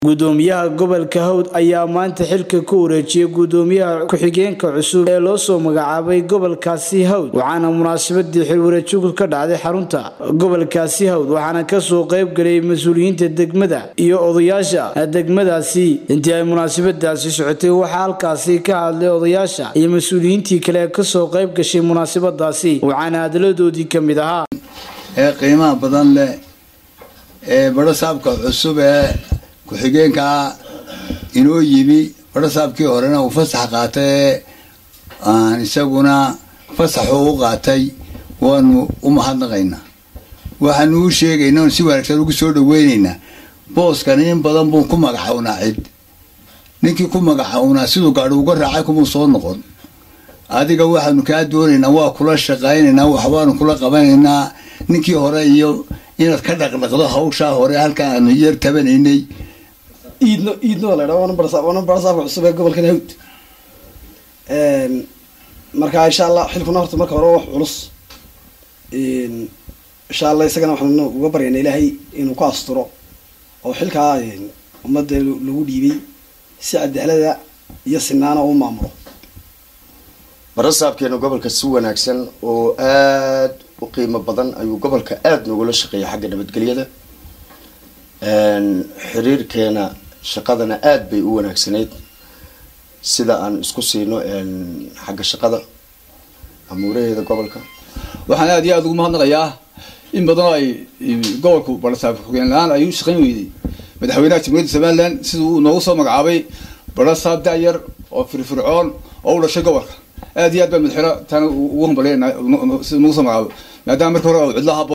gudoomiyaha gobolka hawd ayaa maanta xilka ku wareejiyay gudoomiyaha ku-xigeenka cusub ee loo soo magacaabay gobolkaasi hawd waxaana munaasabadii xilwareejigu ka dhacday xarunta gobolkaasi hawd waxaana kasoo qayb galay mas-uuliyiinta degmada iyo odayaasha degmadaasi intii ay munaasabadaasi socotay waxaa halkaasi ka hadlay odayaasha iyo mas-uuliyiintii kale ee kasoo qayb gashay munaasabadaasi waxaana hadaladoodii ka mid ahaa ee qiimaha badan leh ee badhasaabka cusub ee ku-xigeenkaa inoo yimi badhasaabkii horena uu fasax qaatay ee aan isaguna fasaxu u qaatay waanu u mahadnaqaynaa waxaanu u sheegaynaa si wanaagsan ugu soo dhaweynaynaa booskan in badan buu ku magacawnaa cid ninkii ku magacawnaa siduu gaadhi uga raacay kumuu soo noqon adiga waxaanu kaa doonaynaa waa kula shaqaynaynaa waxbaanu kula qabanaynaa ninkii hore iyo inaad ka dhaqdhaqdo hawshaa hore halka aanu yar tabanaynay iidno iidno waa la ydhaha waana barsa waana barasaabka cusub ee gobolkan hawd marka insha allah xilkuna horta marka hore wax culus insha allah isagana waxaanu uga baryana ilaahay inuu ku asturo oo xilkaa ummadda lagu dhiibay si cadaalada iyo sinaana u maamulo barasaabkeena gobolka si wanaagsan oo aada u qiimo badan ayuu gobolka aada noogula shaqeeya xagga nabadgelyada xiriirkeena shaqadana aada bay u wanaagsanayd sida aan isku siino xagga shaqada amuuraheeda gobolka waxaan aada iyo aada ugu mahadnaqayaa in badanoo ay gobolku barasaab xogeen la-aan ay u shaqayn weyday madaxweynaha jamhuuriyadda somaliland siduu uu noogu soo magacaabay barasaab da-yar oo firfircoon oo u dhashay gobolka aad iyo aad baa madaxweyne taana ugu hambalya sida nagu soo magacaabo maadaama marka hore cidlaha